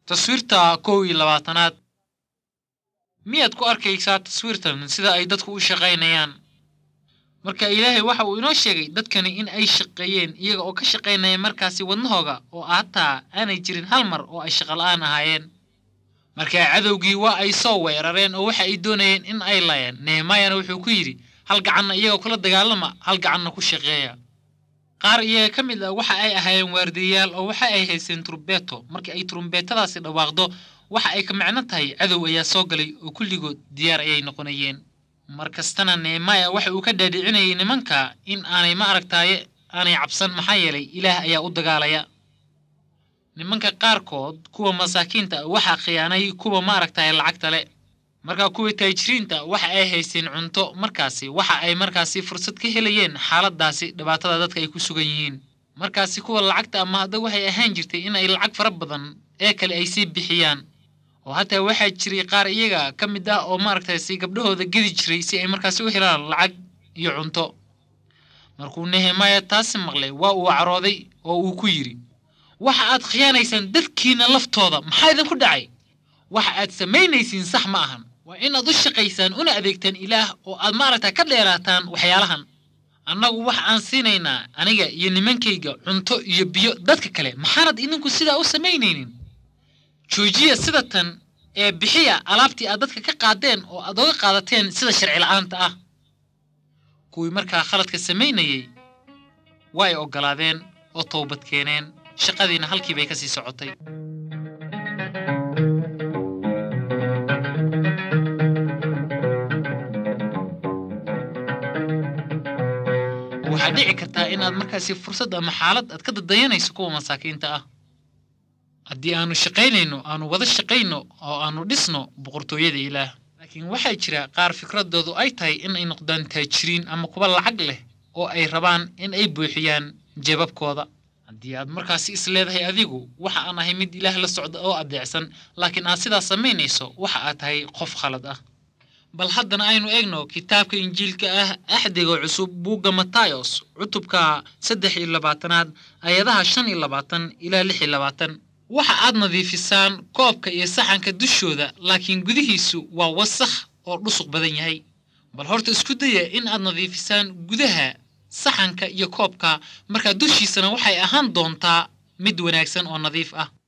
taswiirta kow iyo labaatanaad miyaad ku arkaysaa taswiirtan sida ay dadku u shaqaynayaan marka ilaahay waxa uu inoo sheegay dadkani in ay shaqeeyeen iyaga oo ka shaqaynaya markaasi wadnahooga oo hataa aanay jirin hal mar oo ay shaqola'aan ahaayeen markaa cadowgii waa ay soo weerareen oo waxa ay doonayeen in ay layeen nehemaayana wuxuu ku yidhi hal gacanna iyagoo kula dagaalama hal gacanna ku shaqeeya qaar iyaga ka mid ah waxa ay ahaayeen waardiyayaal oo waxa ay haysteen turumbeeto markii ay turumbeetadaasi dhawaaqdo waxa ay ka macno tahay cadow ayaa soo galay oo kulligood diyaar ayay noqonayeen mar kastana nehemaaya waxa uu ka dhaadhicinayay nimanka in aanay ma aragtaaye aanay cabsan maxaa yeelay ilaah ayaa u dagaalaya nimanka qaarkood kuwa masaakiinta waxaa khiyaanay kuwa ma aragtaaye lacagta le markaa kuwa taajiriinta waxa ay haysteen cunto markaasi waxa ay markaasi fursad ka helayeen xaaladaasi dhibaatada dadka ay ku sugan yihiin markaasi kuwa lacagta ama hadda waxay ahaan jirtay in ay lacag fara badan ee kale ay sii bixiyaan oo hataa waxaa jiray qaar iyaga ka mid ah oo maaragtay si gabdhahooda gedi jiray si ay markaasi u helaan lacag iyo cunto markuu nehemaaya taasi maqlay waa uu carooday oo uu ku yidhi waxa aad khiyaanaysaan dadkiina laftooda maxaa idinku dhacay waxa aad samaynaysiin sax ma ahan waa inaad u shaqaysaan una adeegtaan ilaah oo aad maaragta ka dheeraataan waxyaalahan annagu waxa aan siinaynaa aniga iyo nimankayga cunto iyo biyo dadka kale maxaanad idinku sidaa u samaynaynin joojiya sida tan ee bixiya alaabtii aad dadka ka qaadeen oo aad oga qaadateen sida sharci la'aanta ah kuwii markaa khaladka samaynayey waa ay oggolaadeen oo toobad keeneen shaqadiina halkii bay ka sii socotay waxaad dhici kartaa inaad markaasi fursad ama xaalad aad ka dadayanayso kuwa masaakiinta ah haddii aanu shaqaynayno aanu wada shaqayno oo aanu dhisno boqortooyada ilaah laakiin waxaa jira qaar fikradoodu ay tahay in ay noqdaan taajiriin ama kuwa lacag leh oo ay rabaan in ay buuxiyaan jeebabkooda haddii aad markaasi is leedahay adigu waxa aan ahay mid ilaah la socda oo adeecsan laakiin aad sidaas samaynayso waxa aad tahay qof khalad ah bal haddana aynu eegno kitaabka injiilka ah axdiga cusub buugga matayos cutubka saddex iyo labaatanaad ayadaha shan iyo labaatan ilaa lix iyo labaatan waxa aad nadiifisaan koobka iyo saxanka dushooda laakiin gudihiisu waa wasakh oo dhusuq badan yahay bal horta isku daya in aad nadiifisaan gudaha saxanka iyo koobka markaa dushiisana waxay ahaan doontaa mid wanaagsan oo nadiif ah